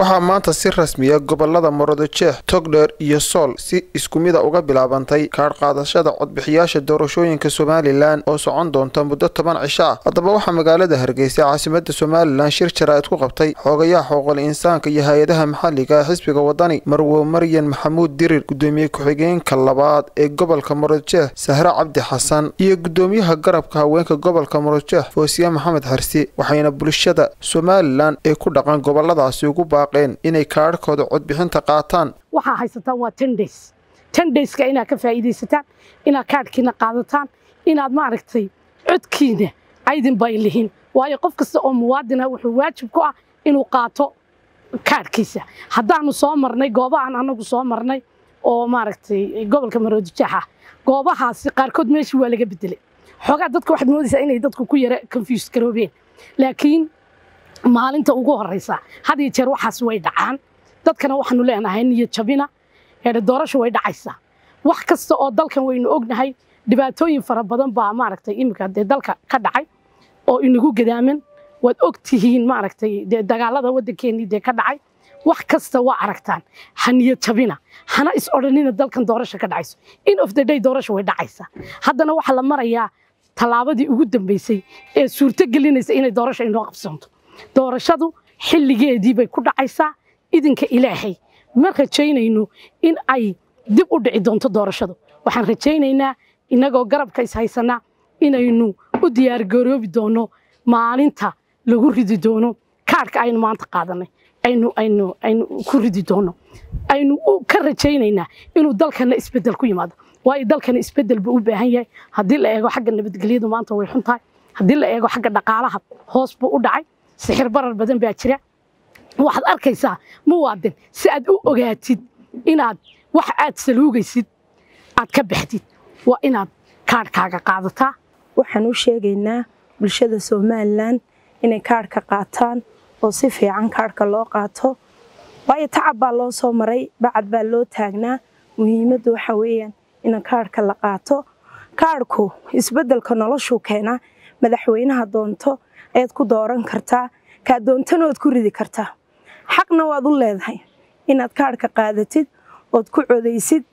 waxaa maanta si rasmiya gobolada murudujeex togdheer iyo sool si isku mida uga bilaabantay kaadh qaadashada codbixiyaasha doorashooyinka somalilan oo socon doonta muddo toban cisho ah haddaba waxaa magaalada hargeysa caasimada somalilan shir jaraa'id ku qabtay xoogayaha xuquuqul insaanka iyo hay-adaha maxalliga ee xisbiga wadani marwo maryan maxamuud dirir gudoomiye ku-xigeenka labaad ee gobolka murudujeex sahre cabdi xasan iyo gudoomiyaha garabka haweenka gobolka murudujeex foosiye maxamed xarsi waxayna bulshada somalilan ee ku dhaqan goboladaasi ugu baaqeen inay kaadhkooda codbixinta qaataan waxaa haysataan waa ten days ten dayska inaad ka faa'iidaysataan inaad kaadhkiina qaadataan inaad maaragtay codkiina aydin bay lihin waayo qof kasta oo muwaadina wuxuu waajib ku ah inuu qaato kaadhkiisa haddaanu soo marnay goobahan anagu soo marnay oo maaragtay gobolka maroodijeex ah goobahaasi qaarkood meeshii waa laga bedelay xoogaa dadka waxaad moodaysaa inay dadku ku yara confuse garoobeen laakiin maalinta ugu horeysa had iyo jeer waxaas way dhacaan dadkana waxaanu leenahay niyo jabina doorasho way dhacaysaa wax kasta oo dalkan waynu ognahay dhibaatooyin fara badan baa maaragtay iminka dee dalka ka dhacay oo inagu gadaaman waad og tihiin maaragtay dee dagaalada waddankeenii dee ka dhacay wax kasta waa aragtaan ha niyo jabina hana is odhanina dalkan doorasho ka dhacayso in of the day doorasho way dhacaysaa haddana waxaa la marayaa tallaabadii ugu dambeysay ee suurto gelinaysa inay doorasho inoo qabsanto doorashadu xilligeedii bay ku dhacaysaa idinka ilaahay ma rajaynayno in ay dib u dhici doonto doorashadu waxaan rajaynaynaa innagoo garabka is haysanaa inaynu u diyaargaroobi doono maalinta lagu ridi doono kaadhka aynu maanta qaadanay aynu aynu aynu ku ridi doono aynu ka rajaynaynaa inuu dalkana isbeddel ku yimaado waayo dalkana isbeddel buu u baahan yahay haddii la eego xagga nabadgelyadu maanta way xun tahay haddii la eego xagga dhaqaalaha hoos buu u dhacay sixir barar badan baa jira waxaad arkaysaa muwaadin si aad u ogaatid inaad wax aad saluugaysid aad ka baxdid waa inaad kaadhkaaga qaadataa waxaan u sheegaynaa bulshada somalilan inay kaadhka qaataan oo si fiican kaadhka loo qaato waayo tacab baa loo soo maray bacad baa loo taagnaa muhiimaddu waxa weeyaan in kaadhka la qaato kaadhku isbeddelka noloshuu keenaa madaxweynaha doonto ayaad ku dooran kartaa kaa doontana ood ku ridi kartaa xaqna waad u leedahay inaad kaadhka qaadatid ood ku codaysid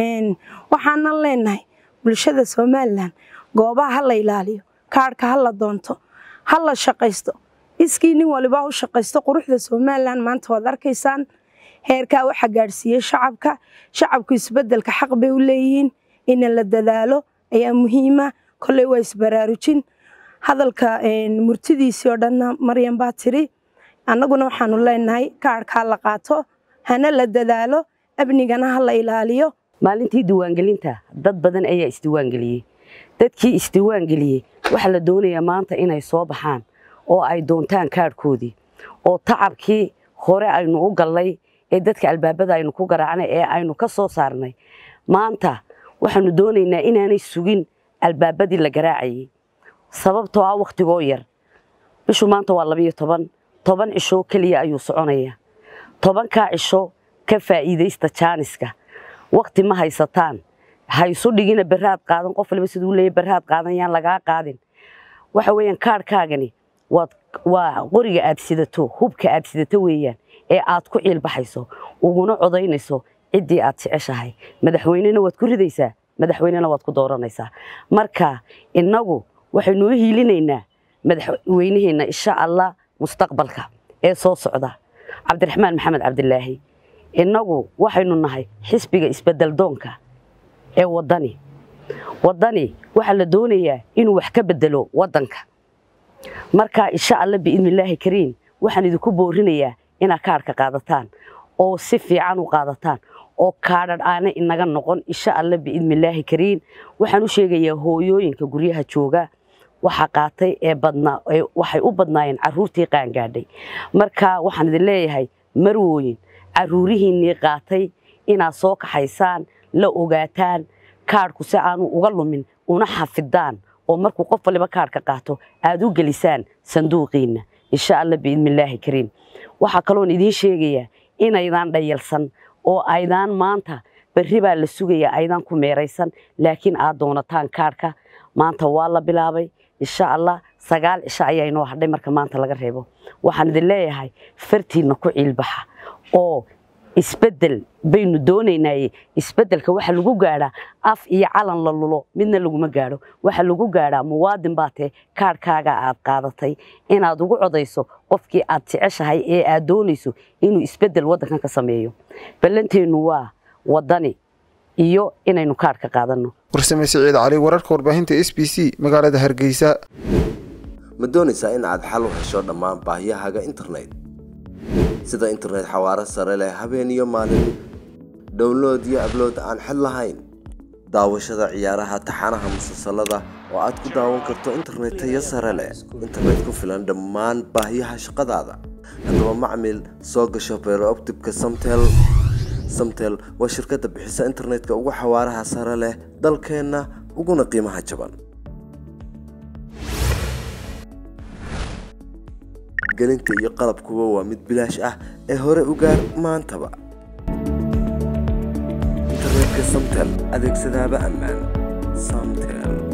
waxaanan leenahay bulshada somalilan goobaha ha la ilaaliyo kaadhka ha la doonto ha la shaqaysto iskii nin walibaa u shaqaysto quruxda somalilan maanta waad arkaysaan heerkaa waxa gaadhsiiyey shacabka shacabku isbeddelka xaq bay u leeyihiin in la dadaalo ayaa muhiima kolley waa isbaraarujin hadalka murtidiisii oo dhanna maryan baa tiri annaguna waxaanu leenahay kaadhkaa la qaato hana la dadaalo amnigana ha la ilaaliyo maalintii diiwaangelinta dad badan ayaa isdiiwaangeliyey dadkii isdiiwaangeliyey waxaa la doonayaa maanta inay soo baxaan oo ay doontaan kaadhkoodii oo tacabkii hore aynu u gallay ee dadka albaabada aynu ku garaacnay ee aynu ka soo saarnay maanta waxaanu doonaynaa inaanay sugin albaabadii la garaacayey sababtoo ah wakhtigoo yar bishu maanta waa labayo toban toban cisho keliya ayuu soconayaa tobankaa cisho ka faa'iidaysta jaaniska wakhti ma haysataan haysu dhigina beraad qaadan qof waliba siduu leeyahy beraad qaadan yaan lagaa qaadin waxa weeyaan kaadhkaagani waad waa qoriga aad sidato hubka aad sidato weeyaan ee aad ku ciilbaxayso uguna codaynayso ciddii aad jeceshahay madaxweynena waad ku ridaysaa madaxweynena waad ku dooranaysaa marka innagu waxaynu u hiilinaynaa madaxweynaheenna insha allah mustaqbalka ee soo socda cabdiraxmaan maxamed cabdilaahi innagu waxaynu nahay xisbiga isbedel doonka ee waddani waddani waxaa la doonayaa inuu wax ka bedelo waddanka marka insha allah biidnillaahi kariim waxaan idinku boorinayaa inaad kaadhka qaadataan oo si fiican u qaadataan oo kaadhadh aana inaga noqon insha allah biidnillaahi kariim waxaan u sheegayaa hooyooyinka guryaha jooga waxa qaatay ee badnaa waxay u badnaayeen carruurtii qaangaadhay marka waxaan idin leeyahay marwooyin carruurihiinnii qaatay inaad soo kaxaysaan la ogaataan kaadhku si aanu uga lumin una xafidaan oo markuu qof waliba kaadhka qaato aad u gelisaan sanduuqiinna insha allah biidnillaahi kariim waxaa kaloon idiin sheegayaa inaydaan dhayalsan oo aydaan maanta berri baa la sugayaa aydaan ku meeraysan laakiin aad doonataan kaadhka maanta waa la bilaabay insha allah sagaal cisho ayaa inoo hadhay marka maanta laga reebo waxaan idin leeyahay fartiinna ku ciilbaxa oo isbeddel baynu doonaynaaye isbeddelka waxa lagu gaadhaa af iyo calan la lulo midna laguma gaadho waxa lagu gaadhaa muwaadin baa tee kaadhkaaga aad qaadatay inaad ugu codayso qofkii aad jeceshahay ee aad doonayso inuu isbeddel waddankan ka sameeyo ballanteennu waa waddani iyo inaynu kaadh ka qaadanno warsame siciid cali wararka warbaahinta s b c magaalada hargeysa ma doonaysaa in aad xal u hesho dhammaan baahiyahaaga internet sida internet xawaaro sare leh habeen iyo maalin download iyo ablood aan xid lahayn daawashada ciyaaraha taxanaha musalsalada oo aad ku daawan karto internet tayo sare leh internet ku filan dhammaan baahiyaha shaqadaada haddaba macmil soo gasho beerooptibka samtel samtel waa shirkadda bixisa internetka ugu xawaaraha sare leh dalkeenna uguna qiimaha jaban gelinta iyo qalabkuba waa mid bilaash ah ee hore u gaar maantaba internetka samtel adeegsadaaba ammaan samtel